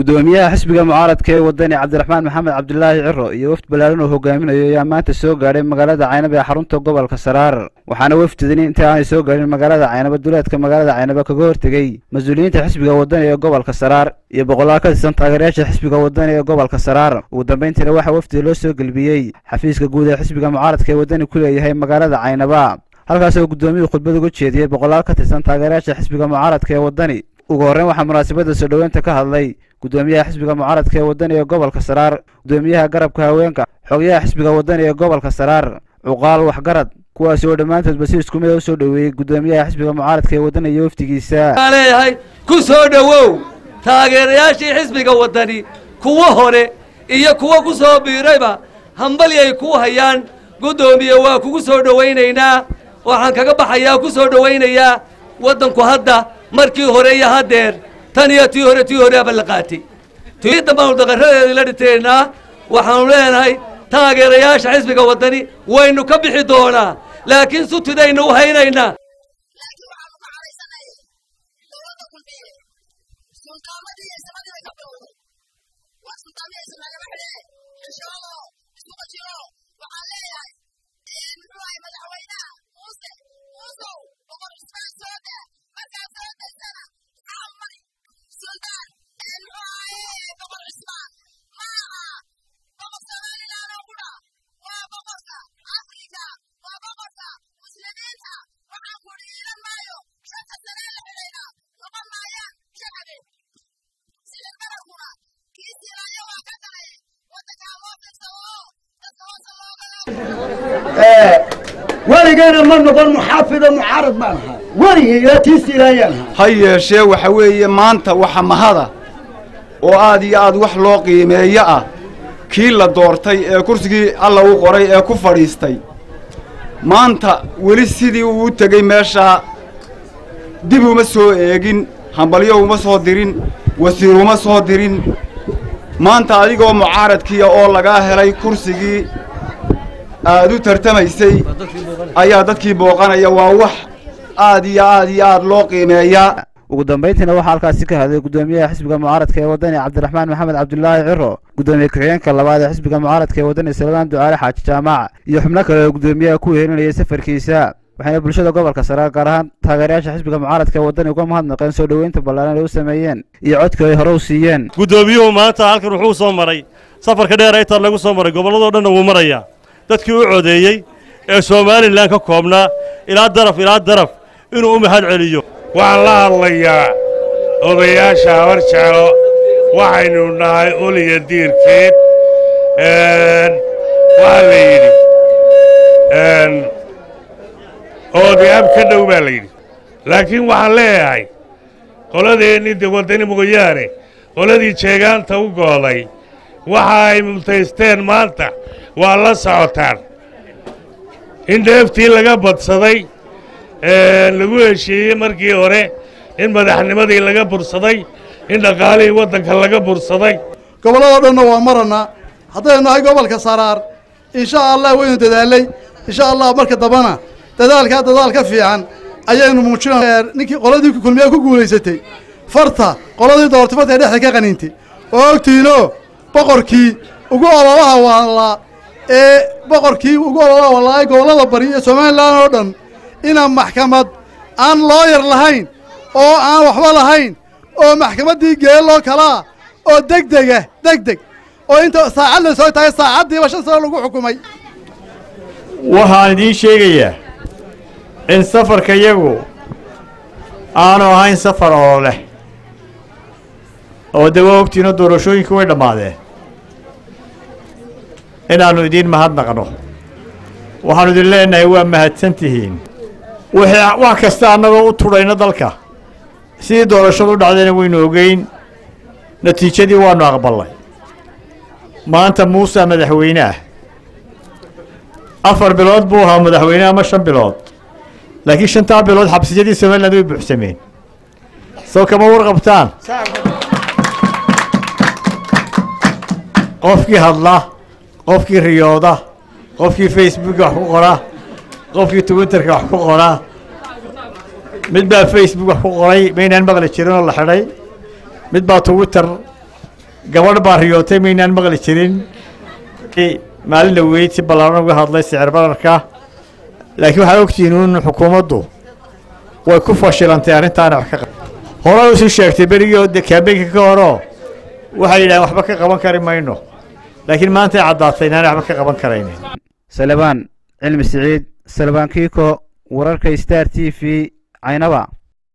gudoomiyaha xisbiga mucaaradka ee wadani cabdiraxmaan maxamed cabdilaahi ciro iyo wafd ballaaran uu hogaaminayo ayaa maanta soo gaadhay magaalada caynaba ee xarunta gobolka saraar waxaana wafdidan inta aanay soo gaadhin magaalada caynaba duleedka magaalada caynaba kaga hortegey mas-uuliyiinta xisbiga wadani ee gobolka saraar iyo boqolaal ka tirsan taageerayaasha xisbiga wadani ee gobolka saraar ugu dambayntiina waxaa wafdiga loo soo gelbiyey xafiiska guud ee xisbiga mucaaradka ee wadani ku leeyahay magaalada caynaba halkaas oo guddoomiyuhu khudbad uga jeediyey boqolaal ka tirsan taageerayaasha xisbiga mucaaradka ee wadani ugu horreyn waxaa munaasabadda soo dhoweynta ka hadlay gudoomiyaha xisbiga mucaaradka ee wadani ee gobolka saraar gudoomiyaha garabka haweenka xogayaha xisbiga wadani ee gobolka saraar cuqaal waxgarad kuwaasi oo dhammaantoodba si isku mid a u soo dhoweeyey gudoomiyaha xisbiga mucaaradka ee wadani iyo wafdigiisa waxaan leeyahay ku soo dhowow taageerayaashii xisbiga waddani kuwo hore iyo kuwo ku soo biirayba hambali ay kuu hayaan guddoomiye waa kugu soo dhowaynaynaa waxaan kaga baxayaa ku soo dhowaynayaa waddanku hadda markii hore iyo haddeer tan iyo tii hore tii horeaba la qaatay tii dambaanu daqaradeedii la dhiteynaa waxaanu leenahay taageerayaasha xisbiga waddani waynu ka bixi doonaa laakiin sutidaynu u haynaynaa weligayna ma noqon muxaafida mucaarad baan ahaa weligay ilaa tiisiilaayaan ahaa ha yeeshee waxa weeye maanta waxa mahada oo aad iyo aad wax loo qiimeeyo ah kii la doortay ee kursigii alla u qoray ee ku fadhiistay maanta weli sidii uu u tegey meeshaa dib uma soo eegin hambalyo uma soo dirin wasiir uma soo dirin maanta adigoo mucaaradkiiya oo lagaa helay kursigii aad u tartamaysay ayaa dadkii booqanaya waa wax aad iyo aad iyo aad loo qiimeeyaa ugu dambayntiina waxaa halkaasi ka hadlay gudoomiyaha xisbiga mucaaradka ee wadani cabdiraxmaan maxamed cabdulaahi ciro gudoomiye ku-xigeenka labaad ee xisbiga mucaaradka ee wadani salmaan ducaale xaaji jaamac iyo xubno kale oo gudoomiyaha ku wehelinayay safarkiisa waxayna bulshada gobolka saraar gaar ahaan taageerayaasha xisbiga mucaaradka ee wadani uga mahadnaqeen soo dhoweynta ballaaran ay u sameeyeen iyo codka ay hore u siiyeen guddoomiyuhu maanta halkan wuxuu soo maray safarka dheer aytar lagu soo maray gobolladoo dhanna wuu marayaa dadkii u codeeyey ee somalilan ka koobnaa ilaa daraf ilaa daraf inuu u mahad celiyo waxaan la hadlayaa odayaasha habar jeclo waxaynu nahay uliya diirkeed waxaa la yidhi oodyaab ka dhow baa la yidhi laakiin waxaan leeyahay qoladeennii de waddani mooyaane qoladii jeegaanta u gooday waxa ay mutaysteen maanta waa la socotaan in dheeftii laga badsaday lagu heshiiyey markii hore in madaxnimadii laga bursaday in dhaqaalihii waddanka laga bursaday gobolladoo dhanna waa marannaa haddaynu nahay gobolka saraar insha allah waynu dadaalay insha allah marka dambana dadaalkaa dadaal ka fiican ayaynu muujinaa ninkii qoladii kulmiyaa ku guulaysatay farta qoladii doortay farta ee dhexda ka qaniintay oo ogtiinoo boqorkii ugu ololaha waalaa ee boqorkii ugu ololaha walaay gobollada bari ee somalilan oo dhan inaan maxkamad aan looyar lahayn oo aan waxba lahayn oo maxkamaddii geeloo kalaa oo degdega degdeg oo inta saacad la soo taagay saacaddiiba shan sano lagu xukumay waxaan idiin sheegayaa in safarka yagu aanu ahayn safar oo leh oo de waa ogtiino doorashooyinku way dhammaadeen inaannu idiin mahadnaqno waxaannu idin leenahay waa mahadsan tihiin wixii wax kasta annagoo u tudhayno dalka sidii doorashadu u dhacdayna waynu ogeyn natiijadii waannu aqballay maanta muuse madaxweyne ah afar bilood buu ahaa madaxweyne ama shan bilood laakiin shantaa bilood xabsiyadii somaliland way buuxsameen soo kama warqabtaan qofkii hadla qofkii riyooda qofkii facebooka wax ku qora qofkii twitterka wax ku qora mid baa facebook wax ku qoray maynaan maqli jirin oo la xidhay mid baa twitter gabadh baa riyootay maynaan maqli jirin maalin dhaweyd si ballaaran uga hadlay sicir bararka laakiin waxaa ogtihiin in xukuumaddu way ku fashilantay arrintaana wax ka qab hore usii sheegtay berigii oo kaambeynka ka horoo waxay yidhahdeen waxba ka qaban kari mayno laakiin maantay caddaatay inaanay waxba ka qaban karaynin salebaan cilmi siciid salebaan kiiko wararka star t v caynaba